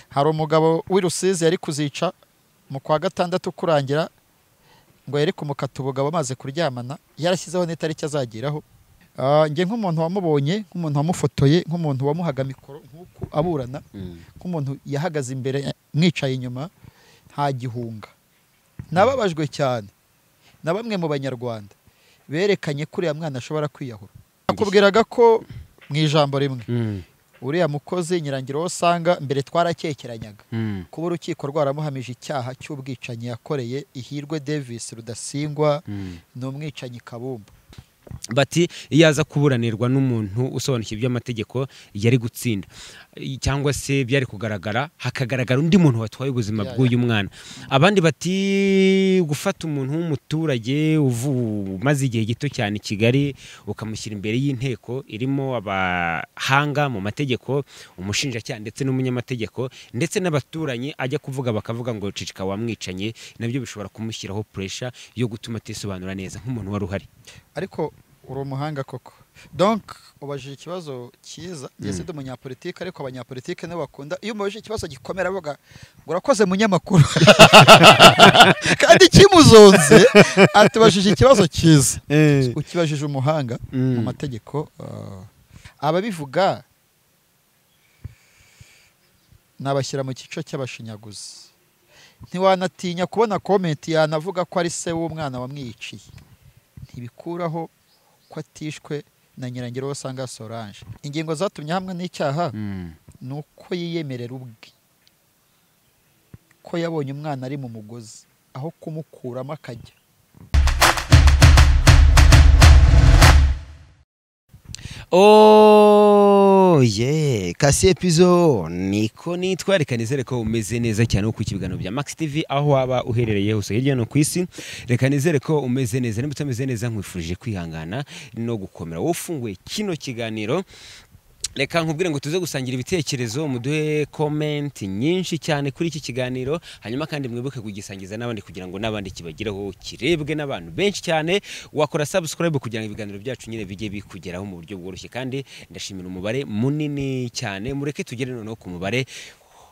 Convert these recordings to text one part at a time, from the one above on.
hari umugabo w'i rusizi yari kuzica mu kwa gatandatu kurangira ngo yari kumukata ubugabo amaze kuryamana yarashyizeho n'itariki azageraho Ah, njye nk'umuntu wamubonye nk'umuntu wamufotoye nk'umuntu wamuhaga mikoro nk'uko aburana nk'umuntu yahagaze imbere mwicaye inyuma nta gihunga nababajwe cyane na bamwe mu banyarwanda berekanye ko uriya mwana ashobora kwiyahura nakubwiraga ko mu ijambo rimwe uriya mukozi nyirangiro wo usanga mbere twarakekeranyaga kuba urukiko rwaramuhamije icyaha cy'ubwicanyi yakoreye ihirwe davis rudasingwa ni umwicanyi kabumba bati iyo aza kuburanirwa n'umuntu usobanukiwe iby'amategeko yari gutsinda I- cyangwa se byari kugaragara hakagaragara undi muntu watwaye ubuzima Ya, ya. bw'uyu mwana abandi bati gufata umuntu w'umuturage uvu- umaze igihe gito cyane i kigali ukamushyira imbere y'inteko irimo abahanga mu mategeko umushinjacyaha ndetse n'umunyamategeko ndetse n'abaturanyi ajya kuvuga bakavuga ngo cicika wamwicanye nabyo bishobora kumushyiraho puresha yo gutuma atisobanura neza nk'umuntu wari uhari ariko uri umuhanga koko donc ubajije ikibazo cyiza ngeze ndi umunyapolitike ariko abanyapolitike nibo bakunda iyo umubajije ikibazo gikomera avuga ngo urakoze munyamakuru kandi kimuzonze atubajije ikibazo cyiza ukibajije umuhanga mu mategeko ah, ababivuga nabashyira mu cyiciro cy'abashinyaguzi ntiwanatinya kubona komenti yanavuga ko ari se w'umwana wamwiciye ntibikuraho ko atishwe na nyirangiro wo usanga sorange ingingo zatumye hamwe n'icyaha ni uko yiyemerera ubwe ko yabonye umwana ari mu mugozi aho kumukuramo akajya oye kasi epizo niko nitwa reka nizere ko umeze neza cyane kuko ibiganiro bya max tv aho waba uherereye hose hirya no ku isi reka nizere ko umeze neza nimba utameze neza nkwifurije kwihangana no gukomera wowe ufunguye kino kiganiro reka nkubwire ngo tuze gusangira ibitekerezo muduhe komenti nyinshi cyane kuri iki kiganiro hanyuma kandi mwibuke kugisangiza n'abandi kugira ngo n'abandi kibagereho kirebwe n'abantu benshi cyane wakora subscribe kugira ngo ibiganiro byacu nyine bijye bikugeraho mu buryo bworoshye kandi ndashimira umubare munini cyane mureke tugere noneho ku mubare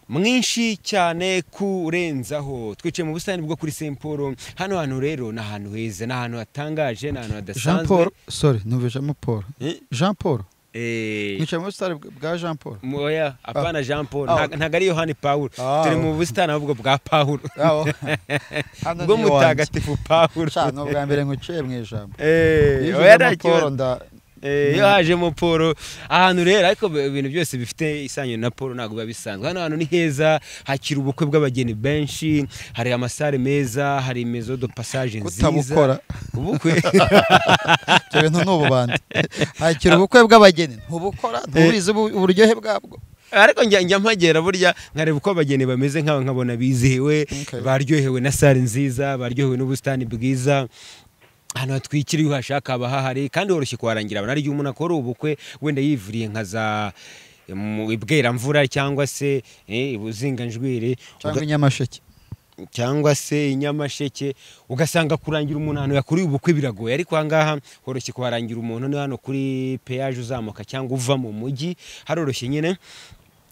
mwinshi cyane kurenzaho twicaye mu busitani bwo kuri St Paul hano hantu rero ni ahantu heza ni ahantu hatangaje ni ahantu jean hadasanzwe paul sorry nuvejemo paul Eh? jean paul Eh, mwicaye muri sitari bwa jean paul Moya, hapana Jean Paul, Ah, nta- okay. ntago ari Yohani Pawulo. Ah, Turi okay. mu busitani ahubwo bwa Pawulo, hano bwo mutagatifu Pawulo. ni ubwa mbere nguciye mu ijambo Eh, Iyo oya nta ujemo Paul kibazo. nda- Eh, iyo hajemo Paul, ahantu rero ariko bi- ibintu byose bifite isanyu na Paul ntabwo biba bisanzwe. Hano hantu ni heza, hakira ubukwe bw'abageni benshi, hari amasare meza, hari maison de passage nziza. kutabukora Ubukwe. ibyo bintu ni ububandi hakira ubukwe bw'abageni ntubukora ntubizi ubu- uburyohe bwabwo ariko njya njya mpagera burya nkareba uko abageni bameze nk'aba nkabona bizihiwe Okay. baryohewe na sare nziza baryohewe n'ubusitani bwiza ahantu hatwikiriye uhashaka haba hahari kandi woroshye kuharangira abantu ari igihe umuntu akora ubukwe wenda yivuriye nka za mu ibweramvura cyangwa se eh, ubuzinganjwiri cyangwa inyamasheke cyangwa se i Nyamasheke ugasanga kurangira umuntu ahantu yakuriye ubukwe biragoye ariko aha ngaha horoshye kuharangira umuntu ni hano kuri peyaje uzamuka cyangwa uva mu mujyi haroroshye nyine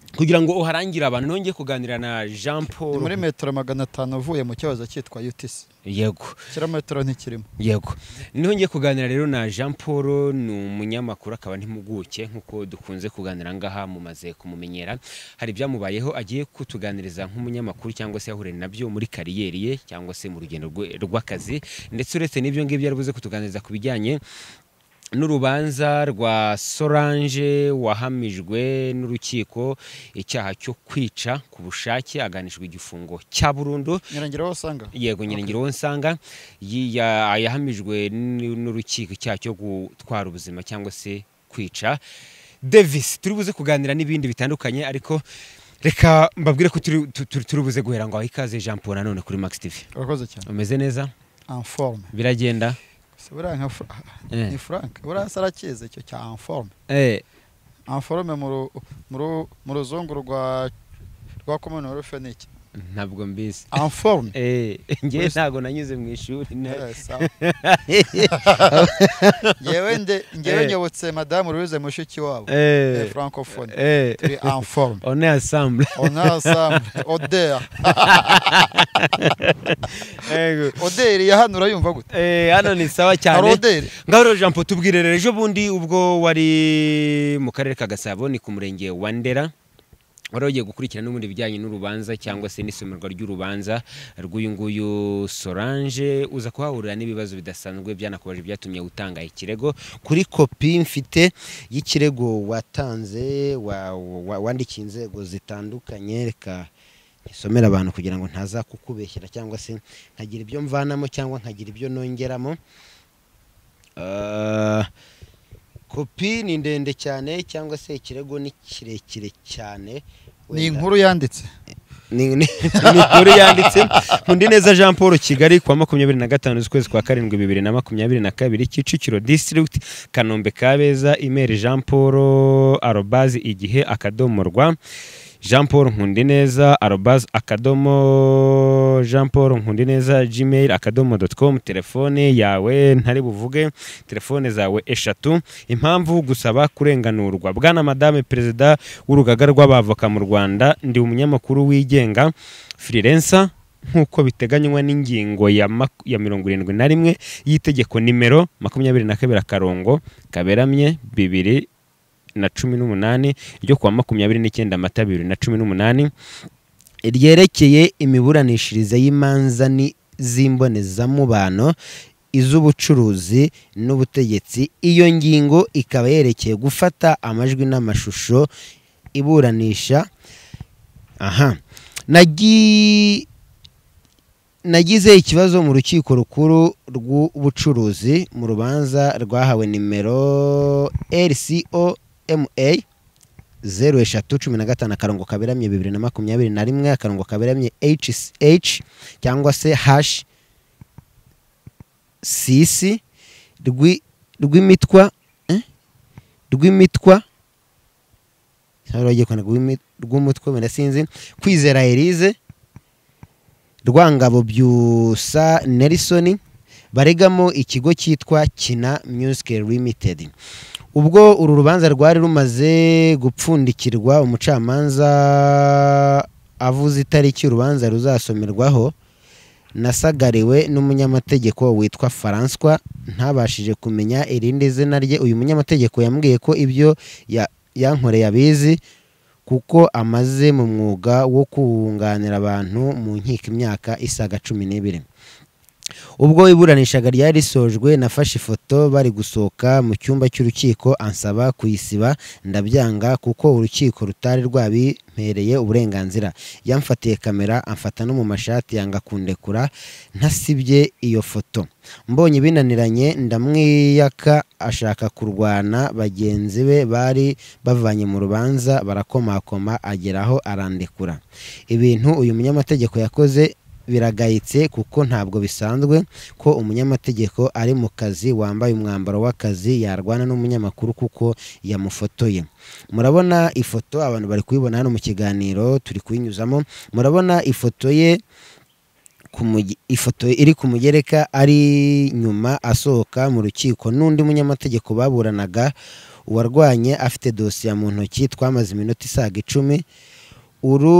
kugira ngo uharangire abantu nongeye kuganira na Jean ni muri Paul metero magana atanu uvuye mu kibazo cyitwa utc yego kilometero ntikirimo yego nongeye kuganira rero na Jean Paul ni umunyamakuru akaba n'impuguke nk'uko dukunze kuganira ngaha mumaze kumumenyera hari ibyamubayeho agiye kutuganiriza nk'umunyamakuru cyangwa se yahuriye nabyo muri kariyeri ye cyangwa se mu rugendo rwe- rw'akazi ndetse uretse n'ibyo ngibyo yarabuze kutuganiriza ku bijyanye n'urubanza rwa Solange wahamijwe n'urukiko icyaha cyo kwica ku bushake aganishwa igifungo cya burundu nyirangiro aho usanga yego nyirangiro wo nsanga yi- ya- yahamijwe n- n'urukiko icyaha cyo gutwara ubuzima cyangwa se kwica davis turi buze kuganira n'ibindi bitandukanye ariko reka mbabwire ko turi- tu- tu- turi buze guhera ngo aho ikaze jean paul nanone kuri max tv urakoze cyane umeze neza enforme biragenda si buriya nka Fra- Eh. ni frank buriya se arakizi icyo cya enforme Eh, enforme mu ru- mu ru- mu ruzungu rwa rwa komini rufe ni iki ntabwo mbizi anforume Eh, njye Wese- ntabwo nanyuze mu ishuri na- ngewe nde ngewe Eh. nyobotse madamu louise mushiki wabo Eh, Eh, francophone eh, turi anforume on est ensemble on est ensemble odeur Yego. odeur ya hano urayumva gute Eh, hano ni sawa hari cyane odeur ngahoro jean paul tubwire rero ejo bundi ubwo wari mu karere ka gasabo ni ku murenge wa ndera wari ugiye gukurikirana n'ubundi bijyanye n'urubanza cyangwa se n'isomerwa ry'urubanza rw'uyu nguyu solange uza kuhahurira n'ibibazo bidasanzwe byanakubaje byatumye utanga ikirego kuri kopi mfite y'ikirego watanze wa- wa- wandikiye inzego zitandukanye reka isomera abantu kugira ngo ntaza kukubeshyera cyangwa se nkagira ibyo mvanamo cyangwa nkagira ibyo nongeramo Ah, kopi ni ndende cyane cyangwa se ikirego ni kirekire cyane ni inkuru yanditse ni ni- ni inkuru yanditse undi neza jean paul kigali kuwa makumyabiri na gatanu z'ukwezi kwa karindwi bibiri na makumyabiri na kabiri kicukiro district kanombe kabeza imeri jean paul arobazi igihe akadomo rwa jean paul nkundineza arobazi akadomo jean paul nkundineza gmail akadomo dot com telefone yawe ntari buvuge telefone zawe eshatu impamvu gusaba kurenganurwa bwana madame perezida w'urugaga rw'abavoka mu rwanda ndi umunyamakuru wigenga freelancer nk'uko biteganywa n'ingingo ya, maku- ya mirongo irindwi na rimwe y'itegeko nimero makumyabiri na kabiri akarongo kaberamye bibiri na cumi n'umunani ryo kuwa makumyabiri n'icyenda amata bibiri na cumi n'umunani ryerekeye imiburanishirize y'imanza ni- z'imbonezamubano iz'ubucuruzi n'ubutegetsi iyo ngingo ikaba yerekeye gufata amajwi n'amashusho iburanisha aha nagi nagize ikibazo mu rukiko rukuru rw'ubucuruzi mu rubanza rwahawe nimero rcoma zeru eshatu cumi na gatanu akarongo kaberamye bibiri na makumyabiri na rimwe akarongo kaberamye hsh cyangwa se hashi sisi rwi- rw'imitwa eh? rw'imitwa rwagiye kwandika rw'imi- rw'umutwe wenda sinzi kwizera elise rwangabo byusa nelson baregamo ikigo cyitwa kina music limited ubwo uru rubanza rwari rumaze gupfundikirwa umucamanza avuze itariki urubanza ruzasomerwaho nasagariwe n'umunyamategeko witwa faranswa ntabashije kumenya irindi zina rye uyu munyamategeko yambwiye ko ibyo ya- yankoreye abizi kuko amaze mu mwuga wo kunganira abantu mu nkiko imyaka isaga cumi n'ibiri ubwo iburanishaga ryari risojwe nafashe ifoto bari gusohoka mu cyumba cy'urukiko ansaba kuyisiba ndabyanga kuko urukiko rutari rwabimpereye uburenganzira yamfatiye kamera amfata no mu mashati yanga kundekura ntasibye iyo foto mbonye binaniranye ndamwiyaka ashaka kurwana bagenzi be bari bavanye mu rubanza barakomakoma ageraho arandekura ibintu uyu munyamategeko yakoze biragayitse kuko ntabwo bisanzwe ko umunyamategeko ari mu kazi wambaye umwambaro w'akazi yarwana n'umunyamakuru kuko yamufotoye murabona ifoto abantu bari kuyibona hano mu kiganiro turi kuyinyuzamo murabona ifoto ye ku muge- ifoto iri ku mugereka ari nyuma asohoka mu rukiko n'undi munyamategeko baburanaga uwarwanye afite dosiye mu ntoki twamaze iminota isaga icumi uru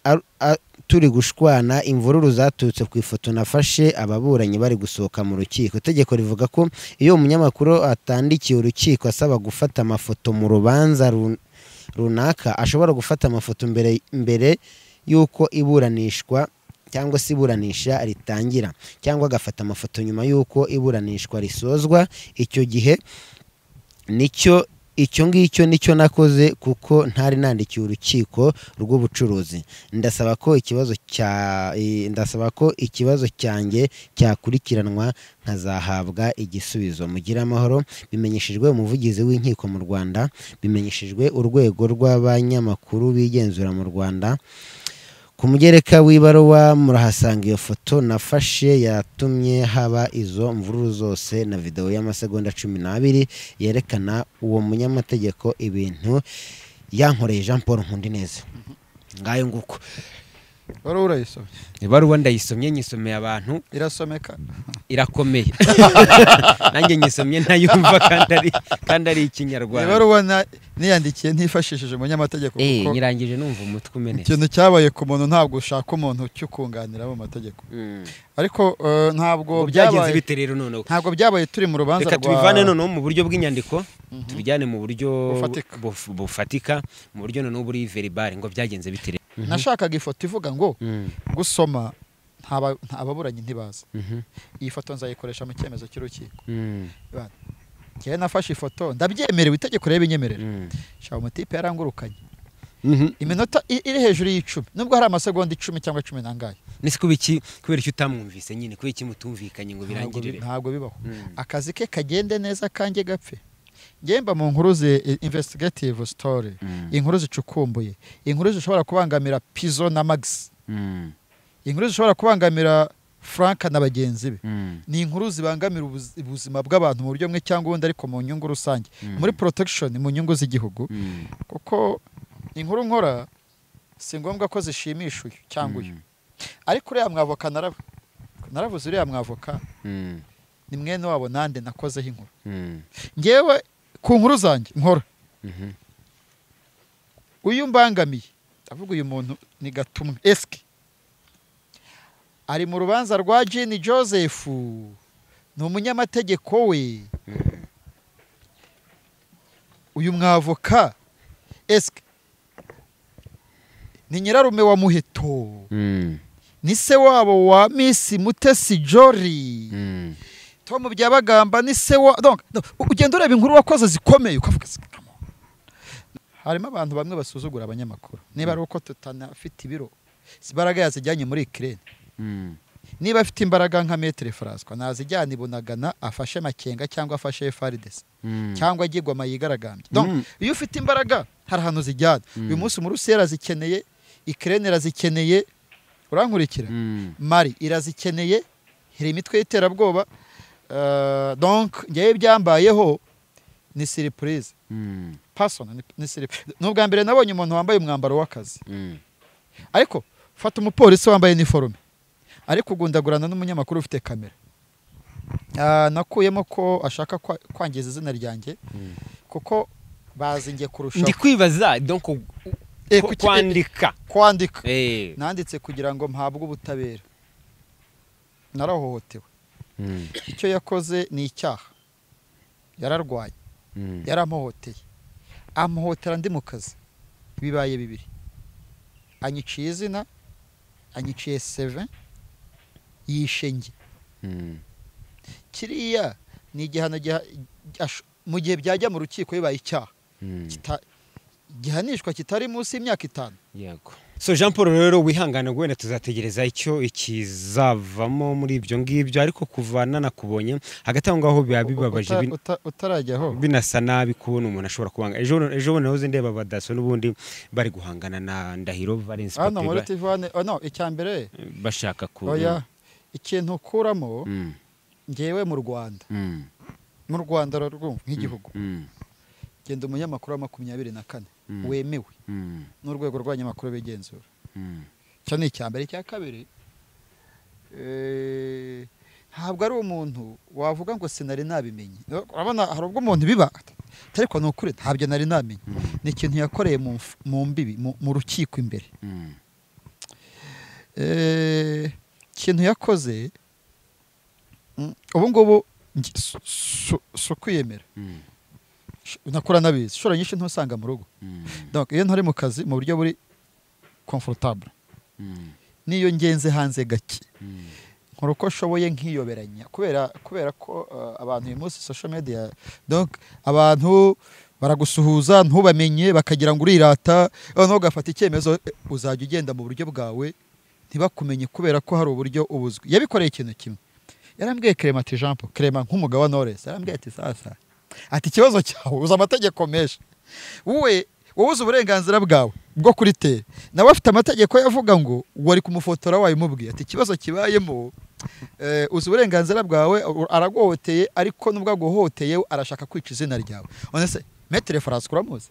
ar- a- turi gushwana imvururu zaturutse ku ifoto nafashe ababuranyi bari gusohoka mu rukiko itegeko rivuga ko iyo umunyamakuru atandikiye urukiko asaba gufata amafoto mu rubanza run- runaka ashobora gufata amafoto mbere, mbere y'uko iburanishwa cyangwa se iburanisha ritangira cyangwa agafata amafoto nyuma y'uko iburanishwa risozwa icyo gihe nicyo icyo ngicyo nicyo nakoze kuko ntari nandikiye urukiko rw'ubucuruzi ndasaba ko ikibazo cya eh, ndasaba ko ikibazo cyanjye cyakurikiranwa nkazahabwa igisubizo mugire amahoro bimenyeshejwe umuvugizi w'inkiko mu Rwanda bimenyeshejwe urwego rw'abanyamakuru bigenzura mu Rwanda ku mugereka w'ibaruwa murahasanga iyo foto nafashe yatumye haba izo mvururu zose na videwo y'amasegonda cumi n'abiri yerekana uwo munyamategeko ibintu yankoreye jean paul nkundineza ngayo nguko wari urayisomye ibaruwa ndayisomye nyisomeye abantu irasomeka irakomeye nanjye nyisomye ntayumva kandi ari kandi ari ikinyarwanda ibaruwa na- niyandikiye ntifashishije umunyamategeko Eh, kuko nyirangije numva umutwe umenetse ikintu cyabaye ku muntu ntabwo ushaka umuntu ucyukunganira mu mategeko Mm. ariko eh, ntabwo Ngo byagenze byabaye bite rero noneho ntabwo byabaye turi mu rubanza reka tubivane noneho mu buryo bw'inyandiko tubijyane mu buryo Bufatika. buf- bufatika mu buryo noneho buri veribari ngo byagenze bite rero nashakaga ifoto ivuga ngo Mm. gusoma ntaba- nta baburanyi ntibaza Mhm. iyi foto nzayikoresha mu cyemezo cy'urukiko Mm. njyewe nafashe ifoto ndabyemerewe itegeko rero binyemerera Mm. shaba umutipe yarangurukanye Mhm. iminota i- iri hejuru y'icumi nubwo hari amasegonda icumi cyangwa cumi n'angahe nese kubera iki kubera iki utamwumvise nyine kubera iki mutumvikanye ngo Ntabwo bi- birangirire ntabwo bibaho Mm. akazi ke kagende neza kanjye gapfe ngemba mu nkuru zi i- investigative story Mm. inkuru zicukumbuye inkuru zishobora kubangamira pizo na max Mm. inkuru zishobora kubangamira frank na bagenzi be Mm. ni inkuru zibangamira ubuz- ubuzima bw'abantu mu buryo bumwe cyangwa ubundi ariko mu nyungu rusange Mm. muri protection mu nyungu z'igihugu Mm. kuko inkuru nkora si ngombwa ko zishimisha uyu cyangwa uyu ariko uriya mwavoka naraba naravuze uriya mwavoka Mm. ni mwene wabo nande nakozeho inkuru Mm. ngewe ku nkuru zanjye nkora Mhm. uyu mbangamiye ndavuga uyu muntu ni gatumwe esike ari mu rubanza rwa jini joseph ni umunyamategeko we Mm. uyu mwavoka esike ni nyirarume wa muheto Mm. ni se wabo wa misi mutesi jori Mm. tom byabagamba ni se wa donc donc, u- ugenda ureba inkuru wakoze zikomeye ukavuga se, "Come on." harimo abantu bamwe basuzugura abanyamakuru niba ari uko tutanafite ibiro si imbaraga yazijyanye muri ikirere Mm. niba afite imbaraga nka metere faraswa nazijyana i bunagana afashe makenga cyangwa afashe frdc Mm. cyangwa agigwama yigaragambye Mm. donc iyo ufite imbaraga hari ahantu zijyana Mm. uyu munsi umurusiya irazikeneye ikirere irazikeneye urankurikira Mm. mari irazikeneye hari imitwe y'iterabwoba eh, donc ngewe byambayeho ni siripurize Mm. pasona ni- ni siripurize ni ubwa mbere nabonye umuntu wambaye umwambaro w'akazi Mm. ariko fata umupolisi wambaye iniforume ariko ugundagurana n'umunyamakuru ufite kamera Ah, nakuyemo ko ashaka kwa- kwangiza izina ryanjye Mm. kuko bazi njye kurushaho ndi kwibaza donc u- Eh, ko- kuki- kwandika kwandika Eh. nanditse kugira ngo mpabwe ubutabera narahohotewe Mm. icyo yakoze ni icyaha yararwaye Mm. yaramuhoteye amuhotera ndi mu kazi bibaye bibiri anyiciye izina anyiciye seve yishe njye Mm. kiriya ni igihano giha- ash- mu gihe byajya mu rukiko bibaye icyaha Mm. kita- gihanishwa kitari munsi y'imyaka itanu yego so jean paul rero wihangane wenda tuzategereza icyo ikizavamo muri ibyo ngibyo ariko kuva nanakubonye hagati aho ngaho biba bibabaje Uta- bin- uta- utarajyaho binasa nabi kubona umuntu ashobora kubanga ejo bundi- ejo bundi nahoze ndeba abadaso n'ubundi bari guhangana na ndahiro valence hano muri Papega, tv hano oh, no icya mbere bashaka ku oya ikintu ukuramo Mm, ngewe mu rwanda mm, mu rwanda rurumva nk'igihugu mm, genda umunyamakuru wa makumyabiri na kane Mm. wemewe mm, n'urwego rw'abanyamakuru b'igenzura mm, icyo ni icya mbere icya kabiri eh, ntabwo ari umuntu wavuga ngo sinari nabimenye urabona hari ubwo umuntu biba ariko ni ukuri ntabyo nari namenye ni ikintu yakoreye mu mf- mu mbibi mu- mu rukiko imbere mm, Eh, ikintu yakoze mm, ubu ngubu nge- si- si si ukwiyemera mm, Sh- nakura nabizi inshuro nyinshi ntusanga mu rugo mm, donc iyo ntari mu kazi mu buryo buri comfortable mm, niyo ngenze hanze gake mm, nkora uko nshoboye nkiyoberanya kubera kubera ko uh, abantu uyu munsi social media donc abantu baragusuhuza ntubamenye bakagira ngo urirata noneho ugafata icyemezo eh, uzajya ugenda mu buryo bwawe ntibakumenye kubera ko hari uburyo ubuzwi yabikoreye ikintu kimwe yarambwiye Clement ati Jean Paul Clement nk'umugabo wa Knowless yarambwiye ati sasa ati ikibazo cyawe uzi amategeko menshi wowe wowe uzi uburenganzira bwawe bwo kuri tere nawe afite amategeko yavuga ngo wari kumufotora wabimubwiye ati ikibazo kibayemo eh, uzi uburenganzira bwawe u- araguhohoteye ariko nubwo aguhohoteye arashaka kwica izina ryawe none se metere farasi uramuzi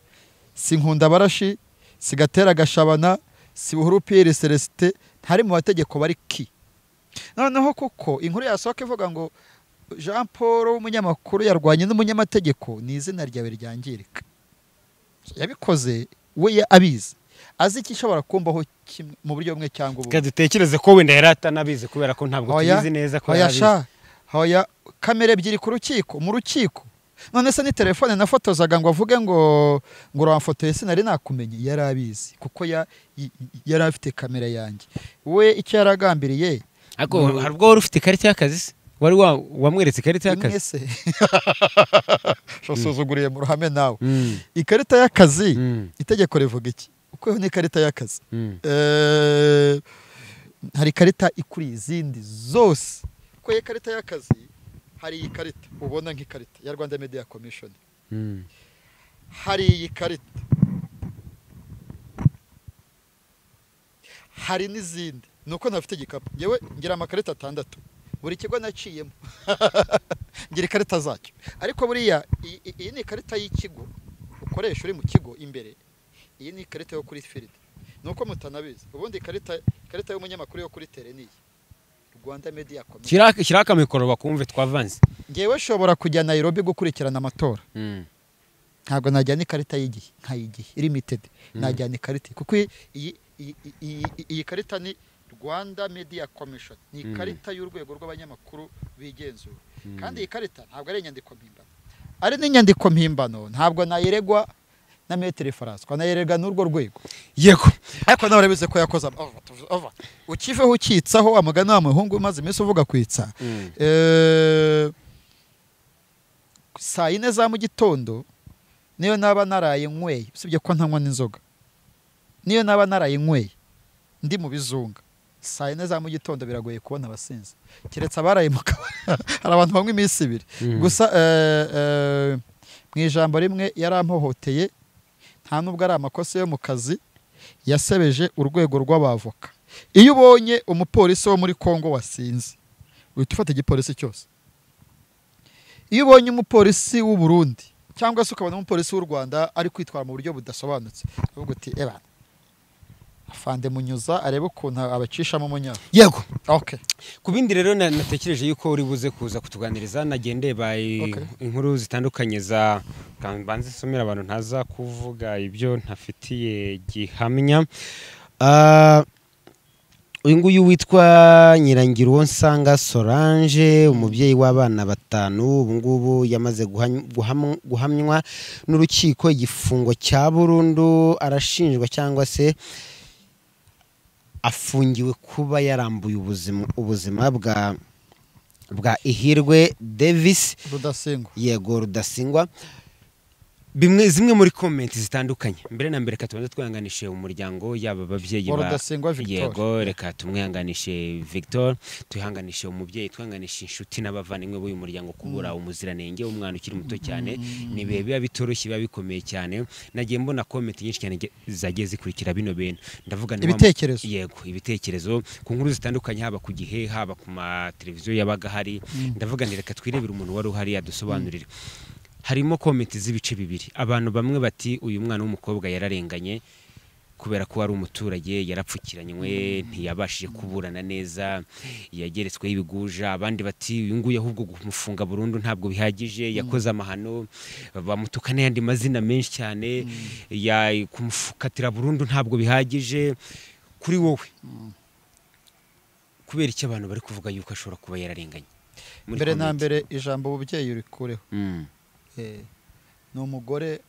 si nkunda barashi si gatera gashabana si buhuru piyeri celestin ntari mu bategeko bari ki noneho kuko inkuru yasohoka ivuga ngo jean paul w'umunyamakuru yarwanye n'umunyamategeko ni izina ryawe ryangirika yabikoze we ya- abizi azi icyo ishobora kumbaho kimwe- mu buryo bumwe cyangwa ubundi reka dutekereze ko wenda yari atanabizi kubera ko ntabwo Oya, tubizi neza ko hoya yari abizi sha hoya kamera ebyiri ku rukiko mu rukiko none se ni telefone nafotozaga ngo avuge ngo ngo uramfotoye sinari nakumenye yari abizi kuko ya- y- y- yari afite kamera yanjye we icyo yaragambiriye ariko hari ubwo wari ufite ikarita y'akazi se wari wa- wamweretse ikarita y'akazi imwe se usuzuguriye mu ruhame nawe Mm, ikarita y'akazi mm, itegeko rivuga iki uko ni ikarita y'akazi mm. Eh, hari ikarita ikuriye izindi zose kuko iyi karita y'akazi hari iyi karita ubona nk'ikarita ya rwanda media commission Mm. hari iyi karita hari n'izindi ni uko ntafite igikapu ngewe ngira amakarita atandatu buri kigo naciyemo ngira ikarita zacyo ariko buriya iyi- iyi- iyi ni ikarita y'ikigo ukoresha uri mu kigo imbere iyi ni ikarita yo kuri firidi ni uko mutanabizi ubundi ikarita ikarita y'umunyamakuru yo kuri tere ni iyi rwanda media komisiyo Shyira- shyiraho akamikoro bakumve twavanze ngewe nshobora kujya nairobi gukurikirana amatora Mm. ntabwo najyana ikarita y'igihe nk'ay'igihe limitedi najyana ikarita kuko iyi- iyi- iyi- iyi- iyi karita ni rwanda media commission ni Mm. ikarita y'urwego rw'abanyamakuru bigenzura Mm. kandi iyi karita ntabwo ari inyandiko mpimbano ari n'inyandiko mpimbano ntabwo nayiregwa na metero faransa nayiregwa n'urwo rwego yego ariko nawe urabizi ko yakoze ama- ova, tuv- ova. ukiveho ukitsaho wa mugani wa muhungu umaze iminsi uvuga kwitsa Mm. Eh, saa yine za mu gitondo niyo naba naraye nyweye usibye ko ntanywa n'inzoga niyo naba naraye nyweye ndi mu bizunga saa yine za mu gitondo biragoye kubona abasinzi keretse abaraye mu kabari hari abantu banywa iminsi ibiri Mm. gusa eh, eh, mu ijambo rimwe yarampohoteye nta nubwo ari amakosa yo mu kazi yasebeje urwego rw'abavoka iyo ubonye umupolisi wo muri congo wasinze uhita ufata igipolisi cyose iyo ubonye umupolisi w'u Burundi cyangwa se ukabona umupolisi w'u rwanda ari kwitwara mu buryo budasobanutse uvuga uti eba afande munyuza arebe ukuntu abacishamo umunyana yego okay. ku bindi rero na- natekereje yuko uri buze kuza kutuganiriza nagendeye by Okay. inkuru zitandukanye za ka- mbanze nsomera abantu ntaza kuvuga ibyo ntafitiye gihamya Ah, uyu nguyu witwa nyirangira uwo nsanga solange umubyeyi w'abana batanu ubu ngubu yamaze guhany- guham- guhamywa n'urukiko igifungo cya burundu arashinjwa cyangwa se afungiwe kuba yarambuye ubuzima ubuzima bwa bwa ihirwe davis rudasingwa yego rudasingwa bimwe zimwe muri komenti zitandukanye mbere na mbere reka tubanze twihanganishe umuryango yaba ababyeyi Wa ba Rudasingwa Victor. yego reka tumwihanganishe victor twihanganishe umubyeyi twihanganishe inshuti n'abavandimwe b'uyu muryango kubura umuziranenge umwana ukiri muto cyane ni bihe biba bitoroshye biba bikomeye cyane nagiye mbona komenti nyinshi cyane ge- zagiye zikurikira bino bintu ndavuga ni wa- Ibitekerezo. yego ibitekerezo ku nkuru zitandukanye haba ku gihe haba ku mateleviziyo yabaga hari ndavuga nti reka twirebere umuntu wari uhari yadusobanurire harimo komenti z'ibice bibiri abantu bamwe bati uyu mwana w'umukobwa yararenganye kubera ko ari umuturage yarapfukiranywe ntiyabashije kuburana neza yageretsweho ibiguja abandi bati uyu nguyu ahubwo kumufunga burundu ntabwo bihagije yakoze amahano bamutuka n'ayandi mazina menshi cyane ya- kumukatira burundu ntabwo bihagije kuri wowe kubera icyo abantu bari kuvuga yuko ashobora kuba yararenganye Muri mbere na comment. mbere ijambo ububyeyi urikureho Mm. Eh, ni umugore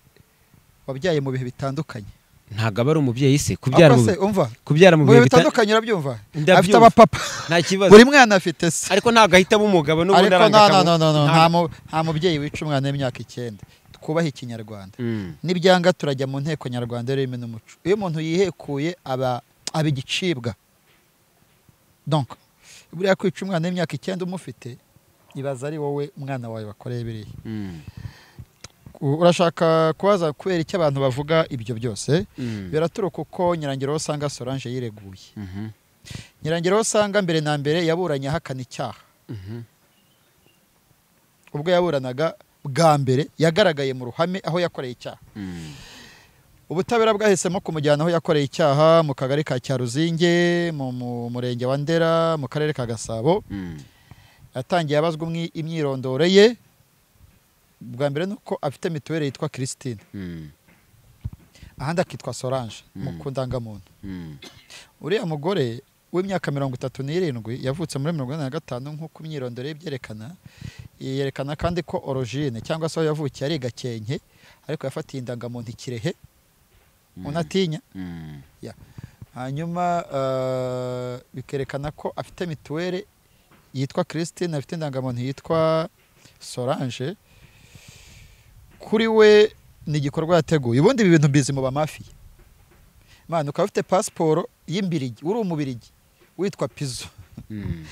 wabyaye mu bihe bitandukanye ntabwo aba ari umubyeyi se kubyara Ako mu se umva kubyara mu mu bihe bihe bita- bitandukanye urabyumva Ndabyumva. afite abapapa nta kibazo buri mwana afite se ariko ntabwo ahita aba umugabo n'ubundi ariko no, no, arangaka no, no, no. mu- nta mu- nta mubyeyi wica umwana w'imyaka icyenda twubahe ikinyarwanda Mm. nibyanga turajya mu nteko nyarwanda y'ururimi n'umuco iyo umuntu yihekuye aba aba igicibwa donc buriya kwica umwana w'imyaka icyenda umufite ibaza ari wowe umwana wawe wakoreye biriya Mm. U- urashaka kubaza kubera icyo abantu bavuga ibyo byose Mm. biraturuka uko nyirangira aho usanga solange yireguye Mhm. nyirangira aho usanga mbere na mbere yaburanye ahakana icyaha Mhm. ubwo yaburanaga bwa mbere yagaragaye mu ruhame aho yakoreye icyaha Mm. ubutabera bwahisemo kumujyana aho yakoreye icyaha mu kagari ka cyaruzinge mu mu murenge wa ndera mu karere ka gasabo Mm. yatangiye abazwa umwi- imyirondoro ye bwa mbere ni uko afite mituweli yitwa christine Mm. ahandi akitwa solange mu Mm. ku ndangamuntu Mm. uriya mugore w'imyaka mirongo itatu n'irindwi yavutse muri mirongo ine na gatanu nk'uko imyirondoro ye ibyerekana yerekana kandi ko orojine cyangwa se aho yavukiye ari gakenke ariko yafatiye indangamuntu i kirehe unatinya Mm. hanyuma eh, bikerekana ko afite mituweli yitwa christine afite indangamuntu yitwa solange kuri we ni igikorwa yateguye ubundi ibi bintu mbizi mu bamafiya mwana ukaba ufite pasiporo y'imbirigi uri umubirigi witwa pizo Mm.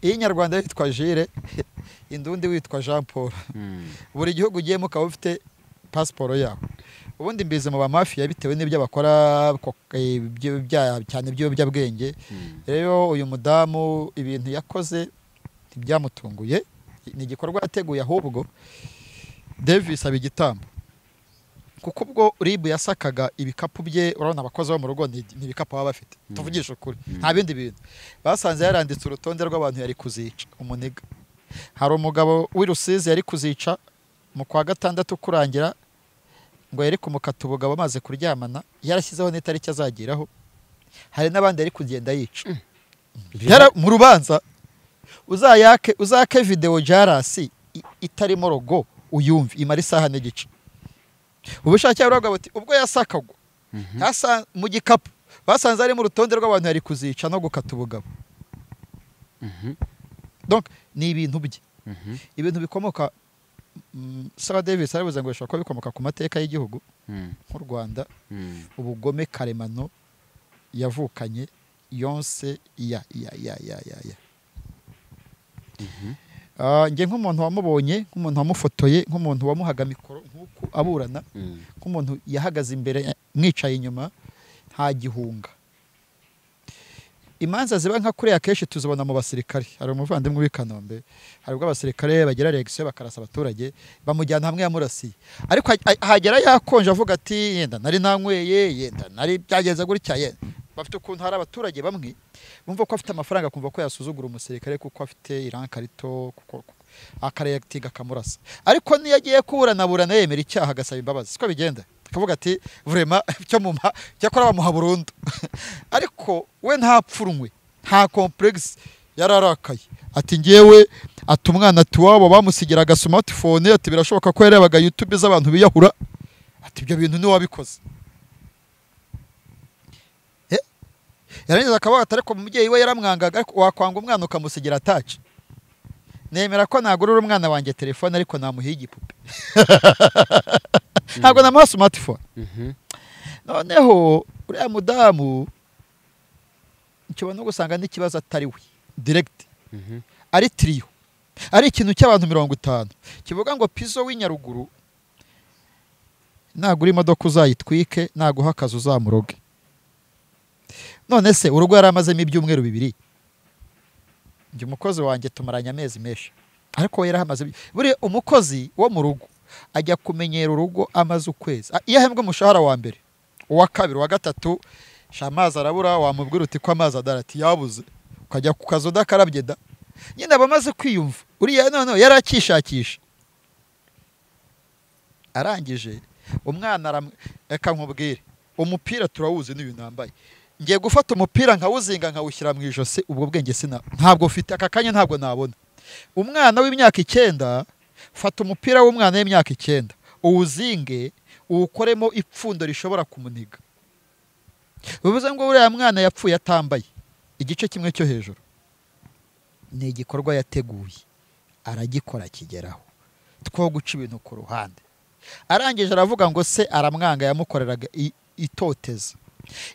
iy'inyarwanda witwa jire indundi witwa jean paul Mm. buri gihugu ugiyemo ukaba ufite pasiporo yawe ubundi mbizi mu bamafiya bitewe n'ibyo bakora ko- eh, ibyo- ibyaha cyane by'ibiyobyabwenge Mm. rero uyu mudamu ibintu yakoze ntibyamutunguye ni igikorwa yateguye ahubwo davis aba igitambo kuko ubwo rib yasakaga ibikapu bye urabona abakozi bo mu rugo ni ni ibikapu baba bafite Mm. tuvugishe ukuri Mm. nta bindi bintu basanze yaranditse urutonde rw'abantu yari kuzica umuniga hari umugabo w'i rusizi yari kuzica mu kwa gatandatu kurangira ngo yari kumukata ubugabo amaze kuryamana yarashyizeho n'itariki azageraho hari n'abandi yari kugenda yica Yara- mu rubanza uzayake uzake videwo jarasi i- itarimo rogo uyumve imara isaha n'igice ubushake buravuga buti ubwo yasakagwa Mhm. yasa mu gikapu basanze harimo urutonde rw'abantu yari kuzica no gukata ubugabo Mhm. donc ni ibintu bye Mhm. ibintu bikomoka mm, Sarah Davis arabivuze ngo bishobora kuba bikomoka ku mateka y'igihugu Mm. nk'u Rwanda Mm. ubugome karemano yavukanye yonse ya ya ya ya ya ya Ah, njye nk'umuntu wamubonye nk'umuntu wamufotoye nk'umuntu wamuhaga mikoro nk'uko aburana Mm. nk'umuntu yahagaze imbere eh, mwicaye inyuma nta gihunga imanza ziba nka kuriya akenshi tuzibona mu basirikare hari umuvandimwe w'i kanombe hari ubwo abasirikare bagera regisiyo bakarasa abaturage bamujyana hamwe yamurasiye ariko ha- ha- hagera yakonje avuga ati yenda nari nanyweye yenda nari byagenze gutya yenda bafite ukuntu hari abaturage bamwe bumva ko afite amafaranga kumva ko yasuzugura umusirikare kuko afite irankarito kuko kuko- akaretinga akamurasa ariko niyo agiye kuburanaburana yemera icyaha agasaba imbabazi siko bigenda akavuga ati vurema cyo mumpa cyakora bamuha burundu ariko we nta pfurunywe nta complex yararakaye ati ngewe ati umwana ati iwabo bamusigira agasumatifone ati birashoboka ko yarebaga youtube z'abantu biyahura ati ibyo bintu niwe wabikoze Eh? yarangiza akavuga ati ariko umubyeyi we yaramwangaga ariko wakwanga umwana ukamusigira ataci nemera ko nagurira umwana wanjye telefone ariko namuhiye igipupe ntabwo namuha sumatifone Mhm. noneho uriya mudamu nshobora no gusanga n'ikibazo atari we diregiti Mhm. ari tiriyo ari ikintu cy'abantu mirongo itanu kivuga ngo pizo w'inyaruguru nagura imodoka uzayitwike naguha akazi uzamuroge none se urugo yari amazemo ibyumweru bibiri njye umukozi wanjye tumaranye amezi menshi ariko we yari ahamaze iby- buriya umukozi wo mu rugo ajya kumenyera urugo amaze ukwezi A- iyo ahembwa umushahara wa mbere uwa kabiri uwa gatatu sha amazi arabura wamubwira uti ko amazi adahari ati yabuze ukajya ku kazi udakarabye da nyine aba amaze kwiyumva uriya noneho yari akishakisha arangije umwana aram- reka nkubwire umupira turawuzi n'uyu nambaye ngiye gufata umupira nkawuzinga nkawushyira mu ijosi ubwo bwenge sina ntabwo mfite aka kanya ntabwo nabona umwana w'imyaka icyenda fata umupira w'umwana w'imyaka icyenda uwuzinge uwukoremo ipfundo rishobora kumuniga bivuze ngo uriya mwana yapfuye atambaye igice kimwe cyo hejuru ni igikorwa yateguye aragikora akigeraho two guca ibintu ku ruhande arangije aravuga ngo se aramwanga yamukoreraga i- itoteza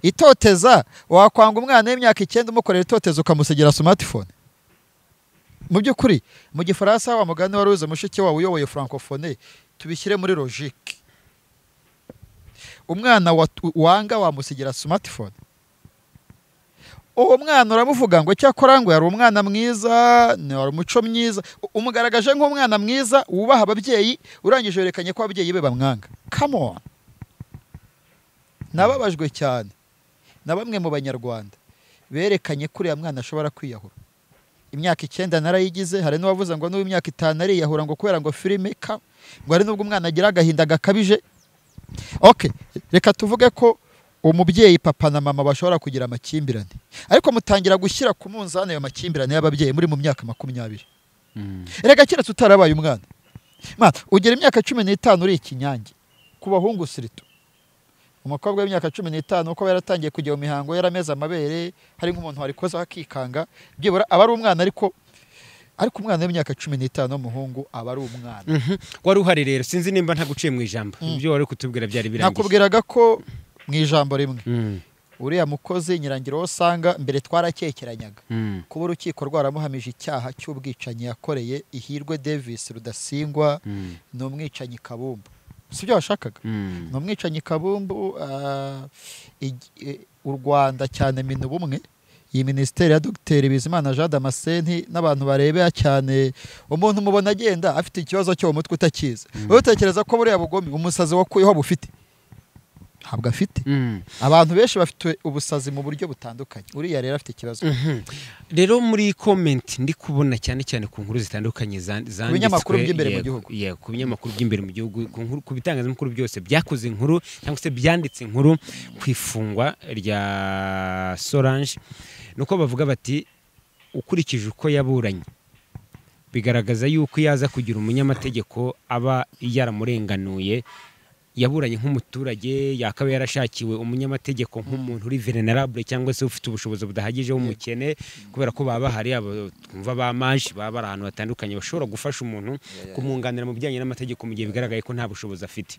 itoteza wakwanga umwana w'imyaka icyenda umukorera itoteza ukamusigira smartphone mu by'ukuri mu gifaransa wa mugani wari uze mushiki wawe uyoboye francophone tubishyire muri logique umwana watu- wanga wamusigira smartphone uwo mwana uramuvuga ngo cyakora ngo yari umwana mwiza ni wari umuco mwiza U- umugaragaje nk'umwana mwiza wubaha ababyeyi urangije werekanye ko ababyeyi be bamwanga come on nababajwe cyane na bamwe mu banyarwanda berekanye ko uriya mwana ashobora kwiyahura imyaka icyenda narayigize hari n'uwavuze ngo n'ubu imyaka itanu ariyahura ngo kubera ngo filime ka ngo hari n'ubwo umwana agira agahinda gakabije oke reka tuvuge ko umubyeyi papa na mama bashobora kugira amakimbirane ariko mutangira gushyira ku munzani ayo makimbirane y'ababyeyi muri mu myaka makumyabiri reka kera tutarabaye umwana Mwana, ugira imyaka cumi n'itanu uri ikinyange ku bahungu sirito umukobwa w'imyaka cumi n'itanu uko yaratangiye kujya mu mihango yarameze amabere hari nk'umuntu warikoza akikanga byibura aba ari umwana ariko ariko umwana w'imyaka cumi n'itanu w'umuhungu aba ari umwana wari uhari rero sinzi nimba ntaguciye mu ijambo ibyo wari kutubwira byari birangiye nakubwiraga ko mu ijambo rimwe Mm, uriya mukozi nyirangiro wo usanga mbere twarakekeranyaga mm, kuba urukiko rwaramuhamije icyaha cy'ubwicanyi yakoreye ihirwe davis rudasingwa mm, ni umwicanyi kabumbu si byo washakaga mm. ni umwicanyi kabumbu ah, ig- eh, u rwanda cyane mina ubumwe iyi minisiteri ya dogiteri bizimana jean damascene n'abantu barebera cyane umuntu umubona agenda afite ikibazo cyo mu mutwe utakizi wowe utekereza ko buriya bugome umusazi wakuyeho bufite ntabwo afite Mm. abantu benshi bafite ubusazi mu buryo butandukanye uriya rero afite ikibazo rero muri komenti ndi kubona cyane cyane ku nkuru zitandukanye zan- zanditswe binyamakuru by'imbere mu yego, gihugu. yego, ku binyamakuru by'imbere mu gihugu ku nkuru- ku bitangazamakuru byose byakoze inkuru cyangwa se byanditse inkuru ku ifungwa rya solange ni uko bavuga bati ukurikije uko yaburanye bigaragaza yuko iyo aza kugira umunyamategeko aba yaramurenganuye yaburanye nk'umuturage yakaba yarashakiwe umunyamategeko nk'umuntu uri venerable cyangwa se ufite ubushobozi budahagije w'umukene kubera ko baba bahari abo twumva ba maji baba bari ahantu hatandukanye bashobora gufasha umuntu kumwunganira mu bijyanye n'amategeko mu gihe bigaragaye ko nta bushobozi afite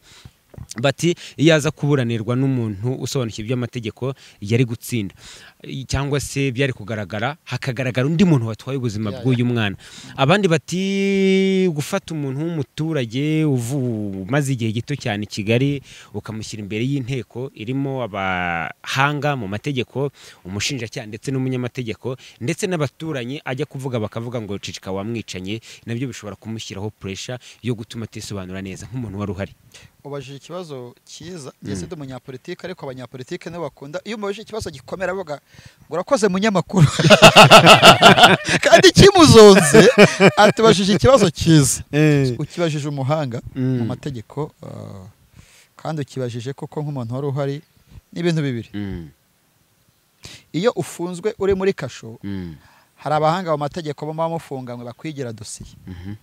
bati iyo aza kuburanirwa n'umuntu usobanukiwe iby'amategeko yari gutsinda I- cyangwa se byari kugaragara hakagaragara undi muntu watwaye ubuzima Ya, ya. bw'uyu mwana abandi bati gufata umuntu w'umuturage uvu- umaze igihe gito cyane i kigali ukamushyira imbere y'inteko irimo abahanga mu mategeko umushinjacyaha ndetse n'umunyamategeko ndetse n'abaturanyi ajya kuvuga bakavuga ngo cicika wamwicanye nabyo bishobora kumushyiraho puresha yo gutuma atisobanura neza nk'umuntu wari uhari ubajije ikibazo cyiza njye sida umunyapolitike ariko abanyapolitike nibo bakunda iyo umubajije ikibazo gikomera avuga ngo urakoze munyamakuru kandi kimuzonze atubajije ikibazo cyiza ukibajije umuhanga Mm. mu mategeko ah, kandi ukibajije koko nk'umuntu wari uhari ni ibintu bibiri Mm, iyo ufunzwe uri muri kasho mm, hari abahanga mu mategeko baba bamufunganywe bakwigira dosiye mhm,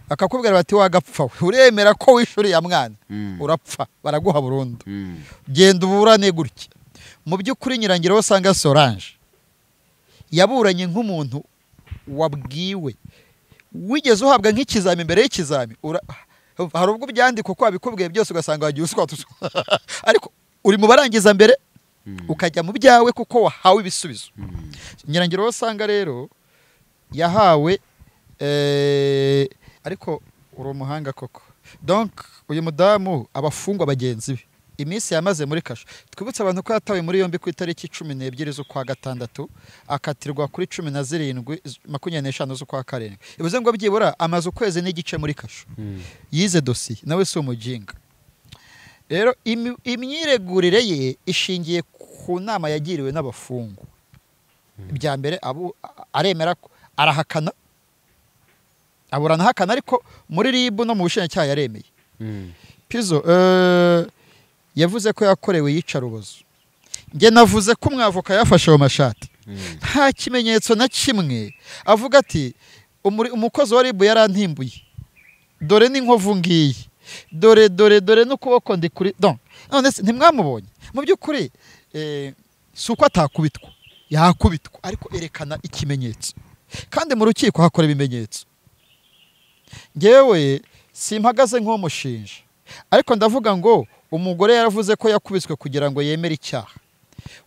bakakubwira bati wagapfa we uremera ko wishuriye mwana mm, urapfa baraguha burundu mm, genda uburane gutya mu by'ukuri nyirangiro aho usanga sorange yaburanye nk'umuntu wabwiwe wigeze uhabwa nk'ikizami mbere y'ikizami ura- hari ubwo byandika uko wabikubwiye byose ugasanga wagiye uswata uswa ariko uri mu barangiza mbere mm, ukajya mu byawe kuko wahawe ibisubizo mm, nyirangiro aho usanga rero yahawe eh, ariko uri umuhanga koko donc uyu mudamu abafungwa bagenzi be iminsi yamaze muri kasho twibutse abantu ko yatawe muri yombi ku itariki cumi n'ebyiri z'ukwa gatandatu akatirwa kuri cumi na zirindwi z- makumyabiri n'eshanu z'ukwa karindwi bivuze ngo byibura amaze ukwezi n'igice muri kasho mm, yize dosiye nawe si umujinga rero imi- imyiregurire ye ishingiye ku nama yagiriwe n'abafungwa bya mbere abu- a- aremera ko- arahakana aburana ahakana ariko muri rib no mu bushinjacyaha yaremeye mm. pizo eh, yavuze ko yakorewe iyicarubozo njye navuze ko umwavoka yafashe ayo mashati Mm. nta kimenyetso na kimwe avuga ati "Umuri- umukozi wa ribu yarantimbuye dore n'inkovu ngiyi dore dore dore n'ukuboko ndi kuri don none se ntimwamubonye mu by'ukuri eh, si uko atakubitwa yakubitwa ariko erekana ikimenyetso kandi mu rukiko hakora ibimenyetso ngewe simpagaze nk'umushinja ariko ndavuga ngo umugore yaravuze ko yakubiswe kugira ngo yemere icyaha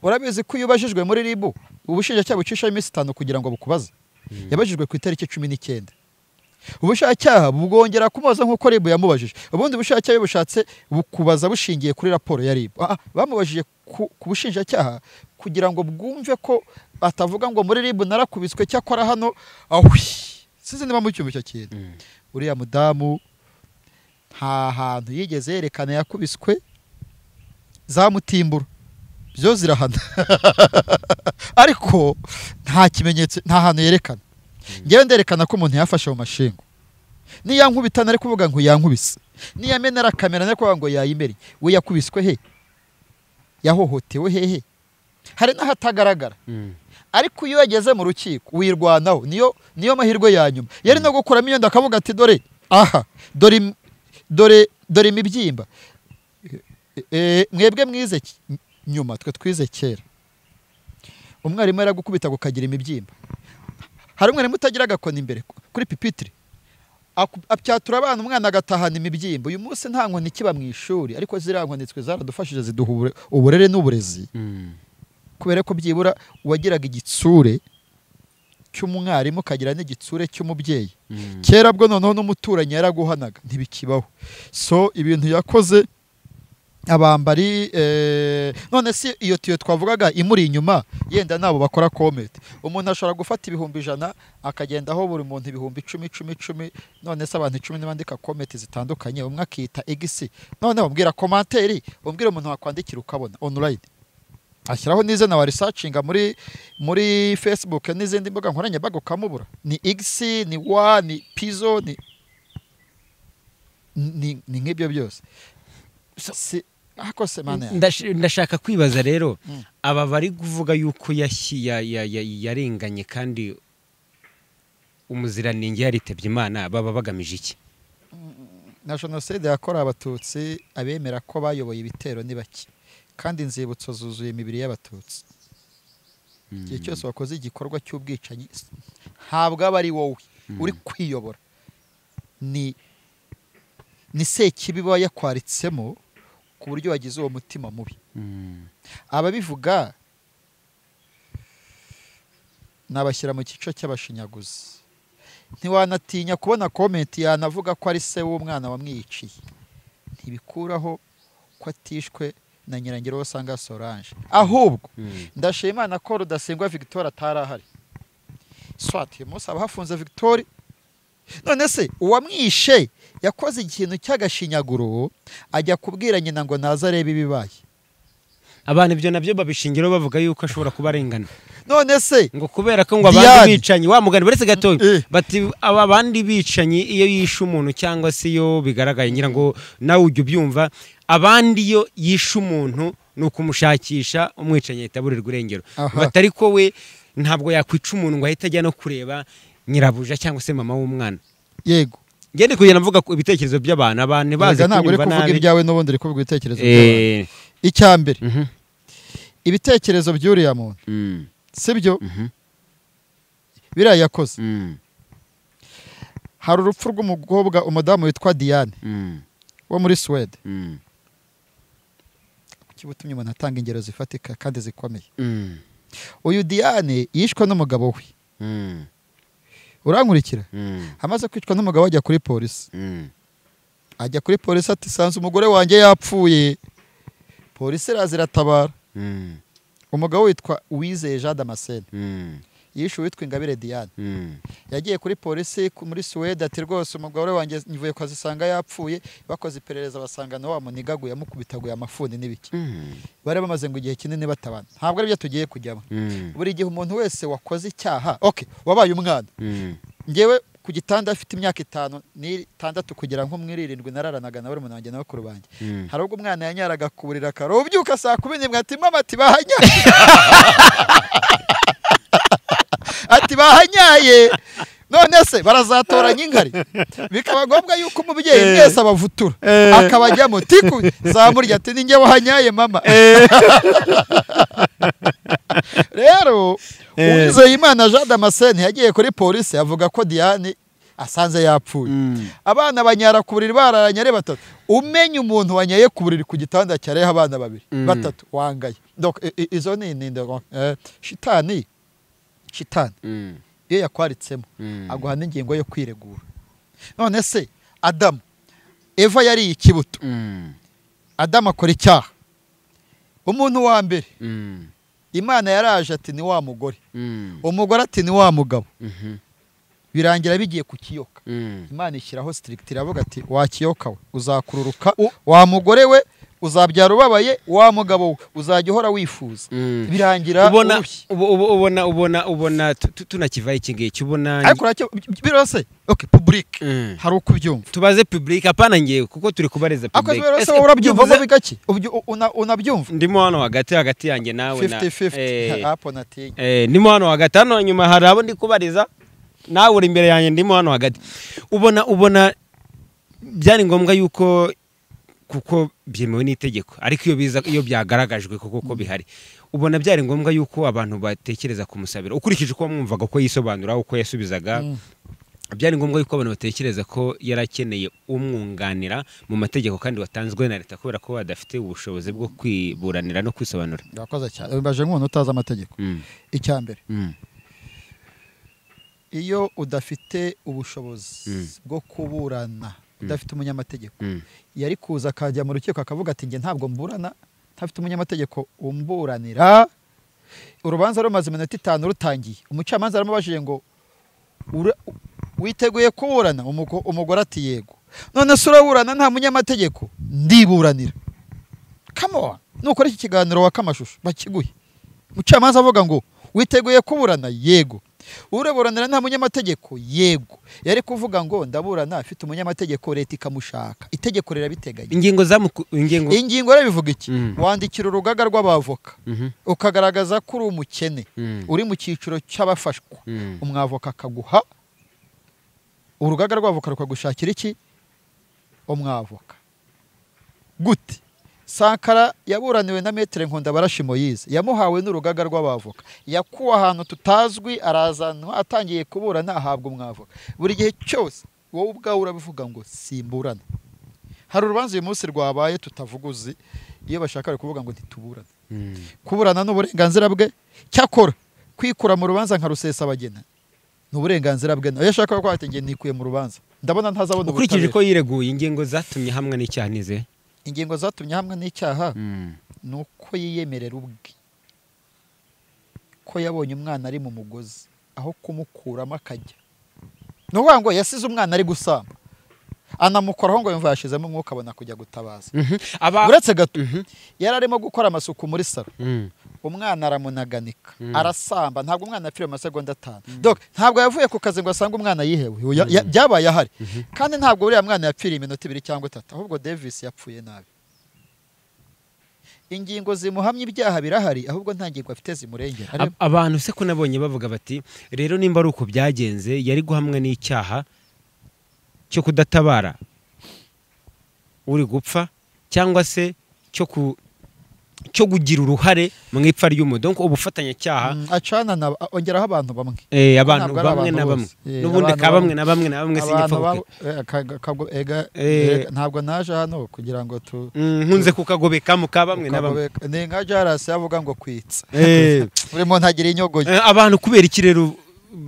urabizi ko iyo ubajijwe muri ribu ubushinjacyaha bucishaho iminsi itanu kugira ngo bukubaze yabajijwe ku itariki cumi n'icyenda ubushinjacyaha bwongera kumubaza nk'uko ribu yamubajije ubundi ubushinjacyaha iyo bushatse bukubaza bushingiye kuri raporo ya ribu Ah, ah, bamubajije ku, ku bushinjacyaha kugira ngo bwumve ko batavuga ngo muri ribu narakubiswe cyakora hano ahwi sinzi niba mucyumva icyo kintu Mm. uriya mudamu nta hantu yigeze yerekana yakubiswe zamutimbura zo zirahana ariko nta kimenyetso nta hantu yerekana ngewe nderekana ko umuntu yafashe mu mashinga niya nkubita nari kuvuga ngo yankubise niya menera kamera nari kuvuga ngo yayimereye we yakubiswe he yahohotewe hehe hari n'ahatagaragara ariko iyo yageze mu rukiko wirwanaho niyo niyo mahirwe ya nyuma yari no gukuramo iyo nda akavuga ati dore aha dore im- dore dore imibyimba E- e, mwebwe mwize ki- nyuma twe twize kera umwarimu yaragukubita gukagira imibyimba hari umwarimu utagira agakoni imbere ku- kuri pipitire Aku- apyatura abana umwana agatahana imibyimbo uyu munsi nta nkoni ikiba mu ishuri ariko ziriya nkoni twe zaradufashije ziduha ubure- uburere n'uburezi kubera ko byibura uwagiraga igitsure cy'umwarimu ukagira n'igitsure cy'umubyeyi kera bwo noneho n'umuturanyi yaraguhanaga ntibikibaho so ibintu yakoze abambari eh, none si iyo tiyo twavugaga imuri inyuma yenda nabo bakora komete umuntu ashobora gufata ibihumbi ijana akagendaho buri muntu ibihumbi icumi icumi icumi none se abantu icumi nibandika komete zitandukanye umwe akita egisi noneho mbwira komanteri umbwire umuntu wakwandikira ukabona online ashyiraho n'izina wa risacinga muri muri facebook n'izindi mbuga nkoranyambaga ukamubura ni igisi ni wa ni pizo ni ni ni nk'ibyo byose si ako se mane yanjye. Ndash- ndashaka kwibaza rero Mm. aba bari kuvuga yuko yashi- ya- ya- ya- yarenganye kandi umuziranenge yaritabye imana baba bagamije iki na jenoside yakorewe abatutsi abemera ko bayoboye ibitero ni bake kandi inzibutso zuzuye imibiri y'abatutsi igihe cyose wakoze igikorwa cy'ubwicanyi s- ntabwo aba ari wowe uri kwiyobora ni ni sekibi baba yakwaritsemo ku buryo wagize uwo mutima mubi ababivuga nabashyira mu cyiciro cy'abashinyaguzi ntiwanatinya kubona komenti yanavuga ko ari se w'umwana wamwiciye ntibikuraho ko atishwe na nyirangiro wo usanga sorange ahubwo ndashima imana ko rudasingwa victoire atari ahari swati uyu munsi haba hafunze victoire none se uwamwishe yakoze ikintu cy'agashinyaguro ajya kubwira nyina ngo naze arebe ibibaye abantu ibyo nabyo babishingiraho bavuga yuko ashobora kuba arengana none se ngo kubera ko ngo abandi Diane. bicanyi wa mugani uretse gatoya Eh. bati aba abandi bicanyi iyo yishe umuntu cyangwa se iyo bigaragaye ngira ngo nawe ujya ubyumva abandi iyo yishe umuntu ni ukumushakisha umwicanyi ahita aburirwa irengero Aha. batari ko we ntabwo yakwica umuntu ngo ahite ajya no kureba nyirabuja cyangwa se mama w'umwana yego ngende kugenda mvuga ku ibitekerezo by'abantu abantu bazi Erega ntabwo uri kunyumva kuvuga nabi ibyawe n'ubundi uri kuvuga ibitekerezo by'abantu. Eh, icya mbere mhm, ibitekerezo by'uriya muntu mm, sibyo mhm, biriya yakoze mm, hari urupfu rw'umukobwa umudamu witwa diane mm, wo muri suwede mm, kuki butumye umuntu atanga ingero zifatika kandi zikomeye mm, uyu diane yishwe n'umugabo we mm, urankurikira mm, amaze kwicwa n'umugabo ajya kuri polisi mm. ajya kuri polisi ati sanze umugore wanjye yapfuye polisi iraza iratabara Mm, umugabo witwa uwizeye jean damascene mm, yishe uwitwa ingabire diane mm, yagiye kuri polisi ku- muri suwede ati rwose umugore wanjye nvuye kwazisanga yapfuye bakoze iperereza basanga na wa munigaguye amukubitaguye amafuni n'ibiki mm, bari bamaze ngo igihe kinini batabana ntabwo aribyo tugiye kujyamo mm, buri gihe umuntu wese wakoze icyaha ok wabaye umwana mm, ngewe ku gitanda afite imyaka itanu n'itandatu kugera nko muri irindwi nararanaga na barumuna banjye na bakuru banjye mm. hari ubwo umwana yanyaraga ku buriri akaro ubyuka saa kumi n'imwe ati mama ati bahanyaye ati bahanyaye none se barazatoranya inkari bikaba ngombwa yuko umubyeyi Eh. mwese abavutura Eh. akabajyamo tiku zamurya ati ninjye wahanyaye mama rero Eh. uwizeye imana jean damascene yagiye kuri polisi avuga ko diane asanze yapfuye Mm. abana banyara ku buriri bararanye ari batatu umenye umuntu wanyaye ku buriri ku gitanda cyareho abana babiri Mm. batatu wangaye Donc, i- i- izo ni ni- ni- eh, shitani shitani Mm. iyo yakwaritsemo Mm. aguha n'ingingo yo kwiregura none se adamu eva yariye ikibuto Mm. adamu akora icyaha umuntu wa mbere Mm. imana yaraje ati ni wa mugore Mm. umugore ati ni wa mugabo Mhm. birangira bigiye ku kiyoka Mm. imana ishyiraho sitirigiti iravuga ati wakiyoka we uzakururuka wa mugore we uzabyara ubabaye wa mugabo we uzajya uhora wifuza Mm. birangira ubona urushye ubu- ubu- ubona ubona ubona tu- tu- tunakivaho iki ngiki ubona ariko uracyo birose okay public Mm. hari uko ubyumva tubaze public apana ngewe kuko turi kubareza ariko public birose Ese wowe urabyumvamo bivuze- bigake ubyu- una- unabyumva ndimo hano hagati hagati yanjye nawe na 50-50 eh, hapo natinye eh, ndimo hano hagati hano inyuma hari abo ndi kubariza nawe uri imbere yanjye ndimo hano hagati ubona ubona byari ngombwa yuko kuko byemewe n'itegeko ariko iyo biza iyo byagaragajwe kuko ko bihari ubona byari ngombwa yuko abantu batekereza kumusabira ukurikije uko wamwumvaga ko yisobanura uko yasubizaga Mm. byari ngombwa yuko abantu batekereza ko yari akeneye umwunganira mu mategeko kandi watanzwe na leta kubera ko badafite ubushobozi bwo kwiburanira no kwisobanura urakoze cyane ubibaje nk'umuntu utazi amategeko Mm, icya mbere mm, iyo udafite ubushobozi Mm. bwo kuburana udafite umunyamategeko mm, yari kuza akajya mu rukiko akavuga ati njye ntabwo mburana ntafite umunyamategeko umburanira urubanza rumaze iminota itanu rutangiye umucamanza aramubajije ngo "Ura- witeguye kuburana Umugo- umugore ati yego none se uraburana nta munyamategeko ndiburanira kamuwa nukora iki kiganiro waka amashusho bakiguhe umucamanza avuga ngo witeguye kuburana yego ureburanira nta munyamategeko yego yari kuvuga ngo ndaburana afite umunyamategeko leta ikamushaka itegeko rirabiteganya ingingo zamuku ingingo ingingo rero bivuga iki Mm. wandikira urugaga rw'abavoka Mhm, ukagaragaza ko uri umukene mm, uri mu cyiciro cy'abafashwa mm, umwavoka akaguha urugaga rw'avoka rukagushakira iki umwavoka gute sankara yaburaniwe na metere nkunda barashi moyize yamuhawe n'urugaga rw'abavoka yakuwe ahantu tutazwi arazanwa atangiye kuburana ahabwa umwavoka buri gihe cyose wowe ubwawe urabivuga ngo simburana hari urubanza uyu munsi rwabaye tutavuga uzi iyo bashaka bari kuvuga ngo ntituburane mm. kuburana ni uburenganzira bwe cyakora kwikura mu rubanza nka rusesabagina ni uburenganzira bwe nawe ashaka ko wategeye nikuye mu rubanza ndabona ntazabona ukurikije ubutabera uko yireguye ingingo zatumye hamwe n'icyaha nize ingingo zatumye hamwe n'icyaha ni uko yiyemerera ubwe ko yabonye umwana ari mu mugozi aho kumukuramo akajya ni ukuvuga ngo yasize umwana ari gusamba anamukoraho ngo yumva yashizemo umwuka abona kujya gutabaza Mhm, aba uretse gato Mhm, yari arimo gukora amasuku muri salo mm, umwana aramunaganika Mm. arasamba ntabwo umwana yapfiriye mu masegonda atanu donc ntabwo yavuye ku kazi ngo asange umwana yihewe Oya, ya- byabaye ahari kandi ntabwo uriya mwana yapfiriye iminota ibiri cyangwa itatu ahubwo davis yapfuye nabi ingingo zimuhamya ibyaha birahari ahubwo nta ngingo afite zimurengera Areba, ab- abantu se ko nabonye bavuga bati rero nimba ari uko byagenze yari guhamwa n'icyaha cyo kudatabara uri gupfa cyangwa se cyo ku cyo kugira uruhare mu ipfa ry'umudongo ubufatanyacyaha mm, acana na ongeraho abantu bamwe Eh, abantu ntabwo ari abantu bamwe na bamwe bose. Eh, n'ubundi abantu ka bamwe bamwe. na bamwe na bamwe Abantu sinjya babo- eh, ka- ka- ega- Eh. ega- ntabwo naje hano kugira ngo tu nkunze kukagobekamo ka bamwe na bamwe ukagobeka. ni nka jarasi yavuga ngo kwitsa Eh, buri muntu agira inyogoyo eh, abantu kubera iki rero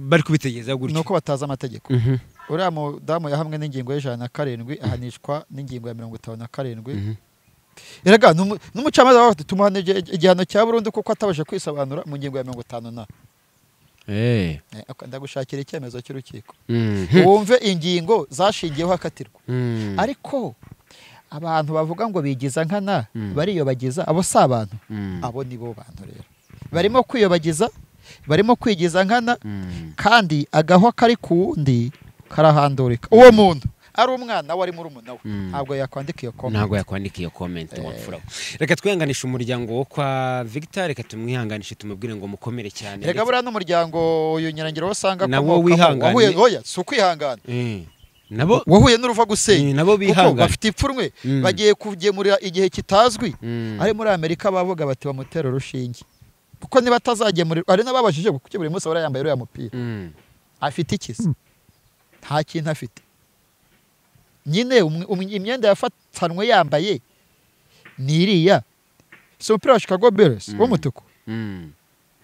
bari kubitegereza ni gutyo uko batazi amategeko Mhm, uriya mudamu yahamwe n'ingingo y'ijana na karindwi ahanishwa n'ingingo ya mirongo itanu na karindwi mhm. erega n'umu- n'umucamanza wawe tumuhana igi- igihano cya burundu kuko atabashe kwisobanura mu ngingo ya mirongo itanu na Eh, Eh, ok, ndagushakira icyemezo cy'urukiko mhm, wumve ingingo zashingiyeho akatirwa mhm, ariko abantu bavuga ngo bigiza nkana Mm. bariyobagiza abo si abantu mhm, abo ni bo bantu rero barimo kwiyobagiza barimo kwigiza nkana mhm. kandi agahwa kari ku wundi karahandurika uwo muntu ari umwana wari muri umuntu we Mm. ntabwo yakwandika iyo komenti ntabwo yakwandika iyo comment wapfura reka twihanganishe umuryango wo kwa Victor reka tumwihanganishe tumubwire ngo mukomere cyane rega buriya n'umuryango uyu nyirangiro wasanga Na wo wihangane. oya si ukwihangana Eh, nabo wahuye n'uruva gusenya eh, nabo kuko bihangana bafite ipfunwe Mm. bagiye kugemurira igihe kitazwi Mm. ari muri amerika bavuga bati bamutera urushinge kuko niba atazagemurirwa hari n'ababashije kuko buri munsi ahora yambaye uriya mupira Mm. afite ikisi nta kintu afite nyine umwe- umwe- imyenda yafatanwe yambaye ni iriya si umupira wa chicago bears Mm. w'umutuku Mm.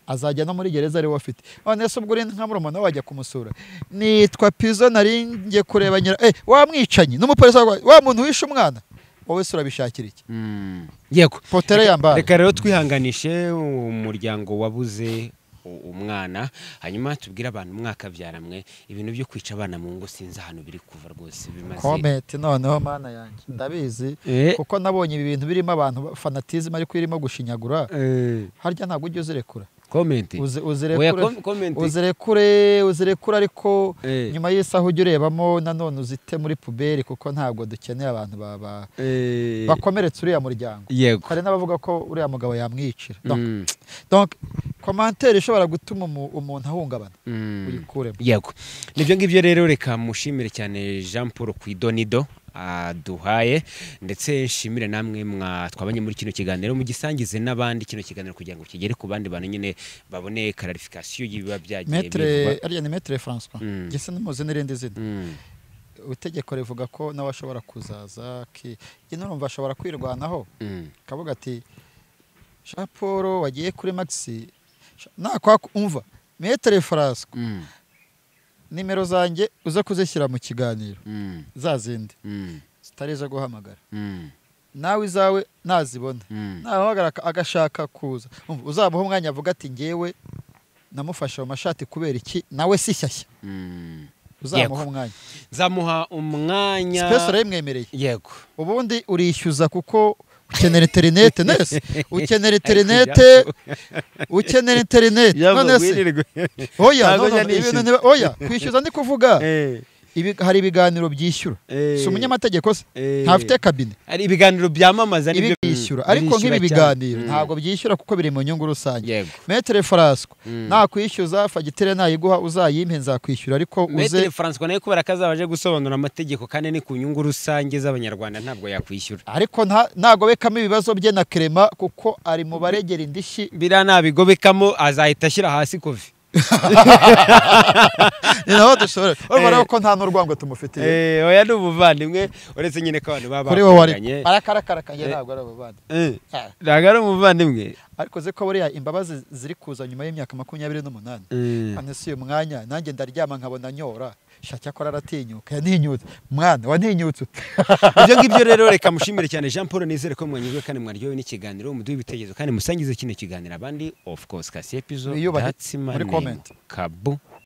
azajya no muri gereza ariwo afite none se ubwo uri nka murumuna we wajya kumusura nitwa pizo nari ngiye kureba nyira eh, wa mwicanyi n'umupolisi wa wa muntu wishe umwana wowe se urabishakira iki Mm. yego potere yambaye reka rero twihanganishe umuryango wabuze u- umwana hanyuma tubwire abantu mwakabyaramwe ibintu byo kwica abana mu ngo sinzi ahantu biri kuva rwose bimaze komenti noneho mana yanjye ndabizi Eh, kuko nabonye ibi bintu birimo abantu ba- fanatizm ariko irimo gushinyagura eh, harya ntabwo ujya uzirekura komenti Uzi- oya uzirekure kom- komenti uzirekure uzirekure ariko Eh, nyuma y'isaha ujye urebamo nanone uzite muri puberi kuko ntabwo dukeneye abantu ba- ba- eh, bakomeretsa uriya muryango yego hari n'abavuga ko uriya mugabo yamwicira Donc, Mm, donc komantere ishobora gutuma umu- umuntu ahungabana mm. uyikuremo yego nibyo ngibyo rero reka mushimire cyane jean paul ku idonido aduhaye ndetse nshimire namwe mwa twabanye muri kino kiganiro mugisangize n'abandi kino kiganiro kugira ngo kigere ku bandi bantu nyine babone kararifikasiyo y'ibiba byagiye bivugwa. metre ariya ni metre françois Mm. gese numuzi n'irindi zina Mm, itegeko rivuga ko nawe ashobora kuzaza ki ino urumva ashobora kwirwanaho mm, akavuga ati jean paul wagiye kuri maxi nakwaku umva metre françois mm, nimero zanjye uze kuzishyira mu kiganiro mm, za zindi mm, zitari izo guhamagara mm, nawe izawe nazibona mm. nahamagara aka- agashaka kuza Umva, uzamuha umwanya avuga ati ngewe namufashe mu mashati kubera iki nawe si shyashya Mm. uzamuha Yego. umwanya nzamuha umwanya sipesi urayimwemereye yego ubundi urishyuza kuko ukenera interinete nese ukenera interinete ukenera interinete none se oya Ntabwo none njya ibintu nishyura. ntiba- oya kwishyuza ndi kuvuga Ibi- hari ibiganiro byishyura si umunyamategeko se ntafite kabine ari ibiganiro byamamaza ibi nibyo byishyura ariko nk'ibi birishyura biganiro cyane. Mm. ntabwo byishyura kuko biri mu nyungu rusange yego metere faraswa Mm. nakwishyuza fagitire nayiguha uzayimpe nzakwishyura ariko Maitre uze François nawe kubera ko azaba aje gusobanura amategeko kandi ni ku nyungu rusange z'abanyarwanda ntabwo yakwishyura ariko nta- ntagobekamo ibibazo bye na kerema kuko ari mu baregera indishyi biriya ntabigobekamo azahita ashyira hasi kofi ni naho dushobora urabona Eh. ko nta n'urwango tumufitiye Eh, oya ni umuvandimwe uretse nyine ko abantu baba kuri wowe ari bakundanye. arakarakarakanye Eh. ntabwo ari abavandi Eh, Ah. ntabwo ari umuvandimwe ariko uzi ko buriya imbabazi ziri kuza nyuma y'imyaka makumyabiri n'umunani Eh, hano si uyu mwanya nanjye ndaryama nkabona nyora shaka akora aratinyuka yaninyutse mwana wantinyutse ute ibyo ngibyo rero reka mushimire cyane jean paul nizere ko mwanyuzwe kandi mwaryohewe n'ikiganiro muduhe ibitekerezo kandi musangize kino kiganiro abandi of course kasi episode Wiyubake. that's my Muri name. comment. kabu